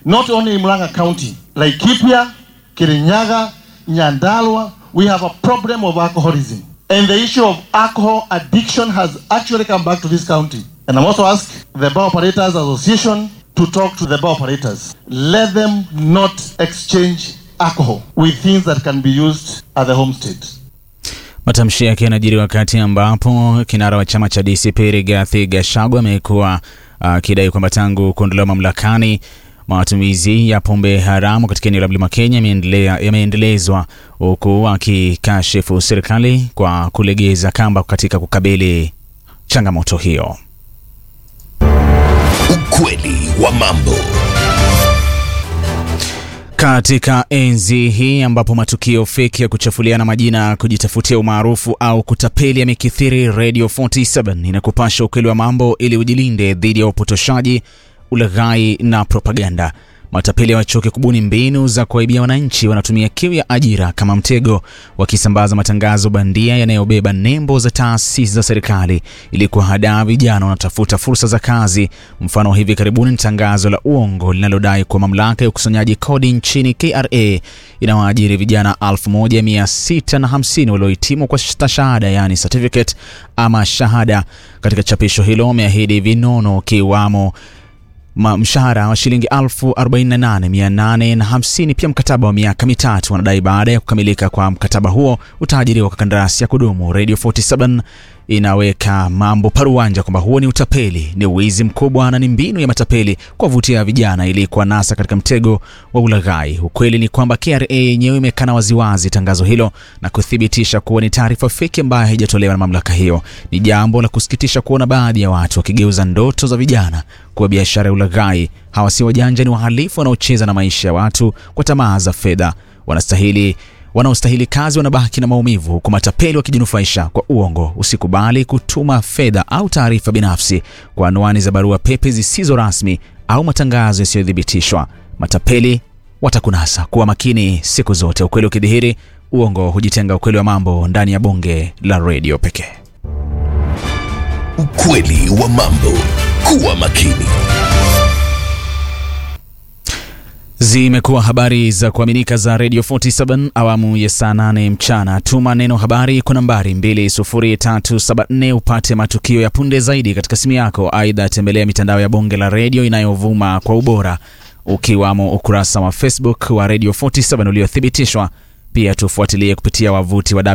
not only in Murang'a County, Laikipia, Kirinyaga, Nyandalwa, we have a problem of alcoholism. And the issue of alcohol addiction has actually come back to this county. And I'm also ask the Bar Operators Association to talk to the bar operators. Let them not exchange alcohol with things that can be used at the homestead. Matamshi yake yanajiri wakati ambapo kinara wa chama cha DCP Rigathi Gachagua amekuwa akidai kwamba tangu kuondolewa mamlakani matumizi ya pombe haramu katika eneo la Mlima Kenya yameendelea- yameendelezwa huku akikashifu serikali kwa kulegeza kamba katika kukabili changamoto hiyo. Ukweli wa mambo. Katika enzi hii ambapo matukio feki ya kuchafuliana majina, kujitafutia umaarufu au kutapeli yamekithiri, Radio 47 inakupasha ukweli wa mambo ili ujilinde dhidi ya upotoshaji, ulaghai na propaganda. Matapeli wachoke kubuni mbinu za kuwaibia wananchi. Wanatumia kiu ya ajira kama mtego, wakisambaza matangazo bandia yanayobeba nembo za taasisi za serikali ili kuwahadaa vijana wanatafuta fursa za kazi. Mfano wa hivi karibuni ni tangazo la uongo linalodai kuwa mamlaka ya ukusanyaji kodi nchini KRA inawaajiri vijana 1650 waliohitimu kwa stashahada, yaani certificate ama shahada. Katika chapisho hilo wameahidi vinono kiwamo ma- mshahara wa shilingi 48850 pia mkataba wa miaka mitatu. Wanadai baada ya kukamilika kwa mkataba huo utaajiriwa kwa kandarasi ya kudumu. Radio 47 inaweka mambo paruanja kwamba huo ni utapeli, ni wizi mkubwa na ni mbinu ya matapeli kuwavutia vijana ili kuwanasa katika mtego wa ulaghai. Ukweli ni kwamba KRA yenyewe imekana waziwazi tangazo hilo na kuthibitisha kuwa ni taarifa feki ambayo haijatolewa na mamlaka hiyo. Ni jambo la kusikitisha kuona baadhi ya watu wakigeuza ndoto za vijana kuwa biashara ya ulaghai. Hawa si wajanja, ni wahalifu wanaocheza na maisha ya watu kwa tamaa za fedha. Wanastahili wanaostahili kazi wanabaki na maumivu, huku matapeli wakijinufaisha kwa uongo. Usikubali kutuma fedha au taarifa binafsi kwa anwani za barua pepe zisizo rasmi au matangazo yasiyothibitishwa. Matapeli watakunasa. Kuwa makini siku zote. Ukweli ukidhihiri, uongo hujitenga. Ukweli wa mambo ndani ya bonge la redio pekee. Ukweli wa mambo. Kuwa makini. Zimekuwa habari za kuaminika za Radio 47 awamu ya saa 8 mchana. Tuma neno habari kwa nambari 20374 upate matukio ya punde zaidi katika simu yako. Aidha, tembelea mitandao ya bonge la redio inayovuma kwa ubora ukiwamo ukurasa wa Facebook wa Radio 47 uliothibitishwa. Pia tufuatilie kupitia wavuti wa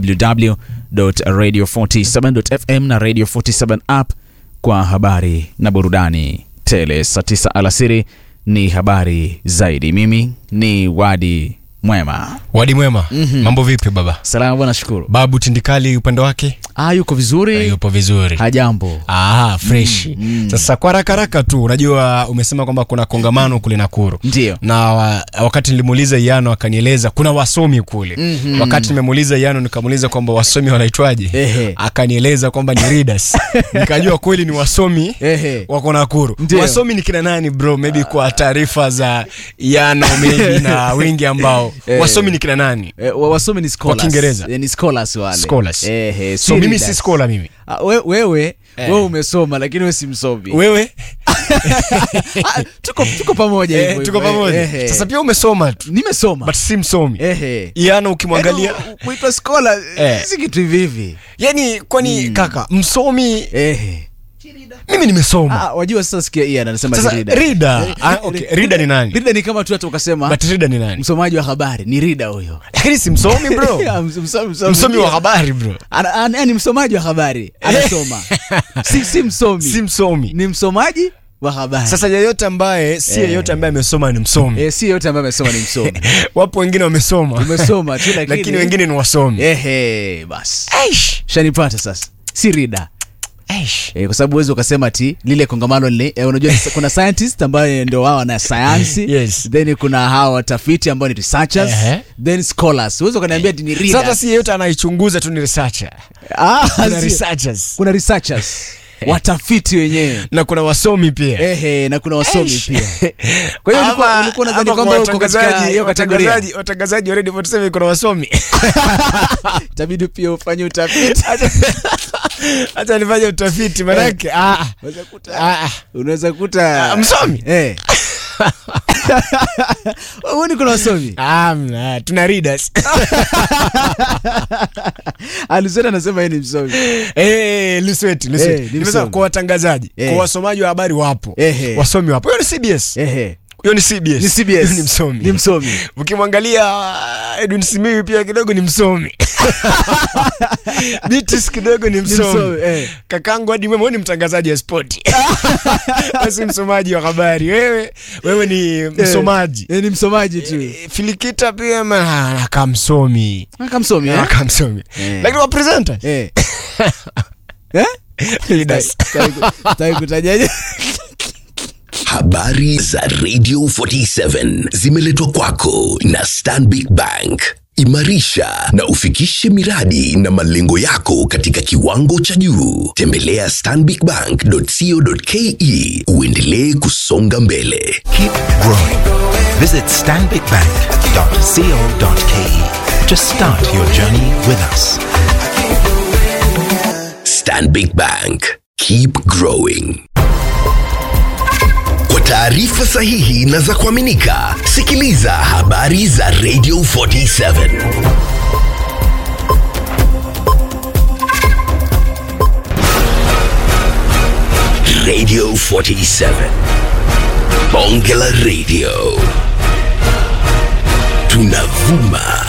www.radio47.fm na Radio 47 app kwa habari na burudani tele. Saa 9 alasiri ni habari zaidi. Mimi ni Wadi Mwema. Wadi mwema, mambo vipi baba? Salama bwana, shukuru. Babu Tindikali upande wake Ah, yuko vizuri, yupo vizuri. hajambo. Ah, fresh. Sasa kwa haraka haraka tu, unajua umesema kwamba kuna kongamano kule Nakuru. Ndio. Na wa, wakati nilimuuliza Yano akanieleza kuna wasomi kule. Wakati nimemuuliza Yano nikamuuliza kwamba wasomi wanaitwaje? Ehe. Akanieleza kwamba ni readers. Nikajua kweli ni wasomi Ehe. wako Nakuru. Ndio. Wasomi ni kina nani bro? Maybe kwa taarifa za Yano maybe na wengi ambao Eh. wasomi ni kina nani? Eh, wa- wasomi ni scholars. Kiingereza? Eh, ni scholars wale. Scholars. Eh, eh, So mimi si readers. scholar mimi. Ah, we, wewe Eh. wewe umesoma lakini wewe si msomi. Wewe Ah, tuko tuko pamoja eh, hivyo tuko hivyo. pamoja. Eh, eh. Sasa pia umesoma tu nimesoma. but si msomi. Ehe. Yana ukimwangalia Yaani, kuitwa scholar Eh. si kitu hivi hivi. yani kwani kaka msomi Ehe. mimi nimesoma. Ah, wajua sasa sikia Ian anasema Sasa ni reader. reader, ah, okay, reader ni nani? Reader ni kama tu hata ukasema But reader ni nani? msomaji wa habari ni reader huyo. Lakini si msomi bro. Ya, ms- msomi, msomi, Msomi wa habari bro. Ana- ana- ni msomaji wa habari anasoma si, si msomi Si msomi. ni msomaji wa habari Sasa yeyote ambaye si Eh. yeyote ambaye amesoma ni msomi. eh, si yote ambaye amesoma ni msomi Wapo wengine wamesoma. umesoma tu lakini, Lakini wengine ni wasomi. ehe basi Aish. shanipata sasa si rida Aish. eh, kwa sababu huwezi ukasema ti lile kongamano lile eh, unajua ni- kuna scientist ambayo ndio wao wana sayansi Yes. then kuna hawa watafiti ambao ni researchers Ehe. then scholars huwezi ukaniambia ati ni Sasa readers si yeyote anaichunguza tu ni researcher. ah, Kuna sio. researchers. kuna researchers watafiti wenyewe Na kuna wasomi pia. ehe na kuna wasomi Eish. pia kwa hiyo ulikuwa- Ama- ulikuwa unadhani ama kwamba kwa uko katika watangazaji- hiyo kategoria watangazaji- watangazaji wa Radio 47 kuna wasomi itabidi pia ufanye utafiti hata nifanye utafiti manake ah, Unaweza kuta- ah, ah. unaweza kuta Ah, msomi? eh Huoni kuna wasomi? Amna, tuna readers. Alisema anasema yeye ni msomi. Eh, Lusweti, Lusweti. Eh, ni Nimesema msomi. kwa watangazaji, Eh. kwa wasomaji wa habari wapo. Ehe. Wasomi wapo. Huyo ni CBS. Ehe. Huyo ni CBS. Ni CBS. Huyo ni msomi. Ni msomi. Ukimwangalia Edwin Simiyu pia kidogo ni msomi. Bitis kidogo ni msomi. msomi, eh. Kakangu hadi wewe ni mtangazaji wa spoti. Basi msomaji wa habari. Wewe wewe ni msomaji. Eh, ni msomaji tu. Eh, Filikita pia ma- akamsomi. Akamsomi eh? Akamsomi. Eh. Lakini wa presenter. Eh. Eh? Leaders. Sitaki kutajaje. Habari za Radio 47 zimeletwa kwako na Stanbic Bank. Imarisha na ufikishe miradi na malengo yako katika kiwango cha juu. Tembelea stanbicbank.co.ke uendelee kusonga mbele. Keep growing. Visit stanbicbank.co.ke to start your journey with us. Stanbic Bank. Keep growing. Kwa taarifa sahihi na za kuaminika, sikiliza habari za Radio 47. Radio 47. Bonge la Radio. Tunavuma